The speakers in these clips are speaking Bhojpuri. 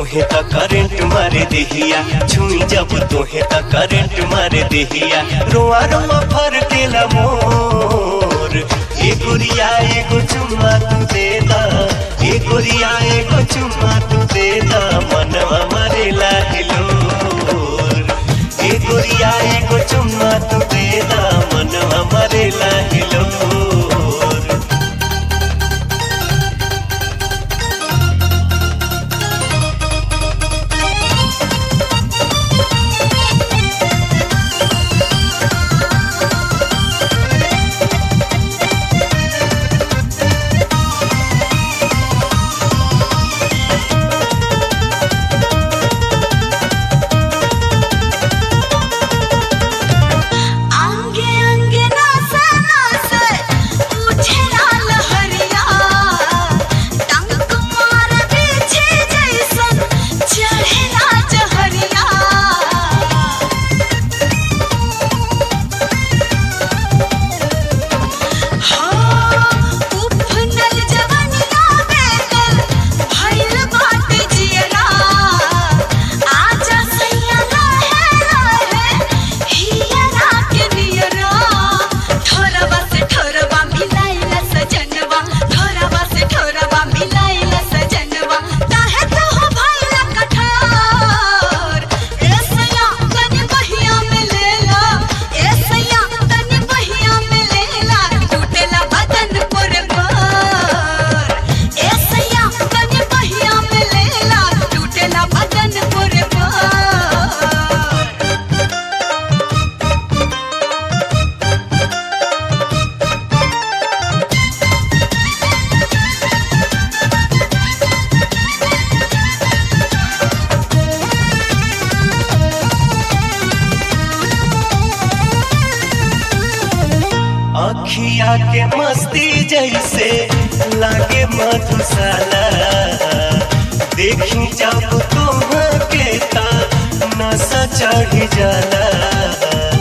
तोहे त करंट मारे देहिया छुई जब तोहे त करंट मारे देहिया रोआ रोआ फर केला मोर ए गुरिया एगो चुम्मा तू दे दा ए गुरिया एगो चुम्मा तू दे दा मनवा मरेला हिलोर ए गुरिया एगो चुम्मा तू दे दा मनवा मरेला हिलोर अंगे अंगे नासे नासे उठे लाल हरिया टंक मार पीछे जैसन चढ़े राज हरिया उफनल जवनिया बेकल भइल बाटे जियरा आजा सैया रहे रहे हियरा के नियरा ठोरवा से ठोरवा मिलाइला सजनवा ठोरवा से ठोरवा मिलाइला सजनवा काहे तो हो भइला कठोर ए सैया तनी बहिया में लेला ए सैया तनी बहिया में लेला टूटेला बदन पर पर ए सैया तनी बहिया में लेला टूटेला बदन पर पर अखिया के मस्ती जैसे लागे मधुशाला देखी जब तुम के ता नशा चढ़ जाला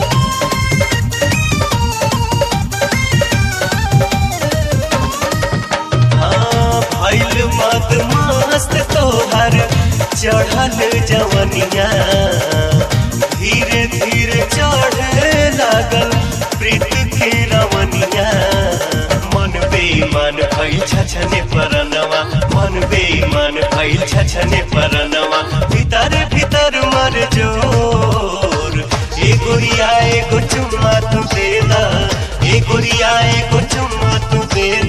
हाँ, भइल मद मस्त तोहर चढ़ल जवनिया धीरे धीरे चढ़े लागल प्रीत के रवनिया मन बेईमान भइल छछने परनवा मन बेईमान भइल छछने परनवा भीतर भीतर मर जोर ए गोरिया एगो चुम्मा तू दे दा ए गोरिया एगो चुम्मा तू दे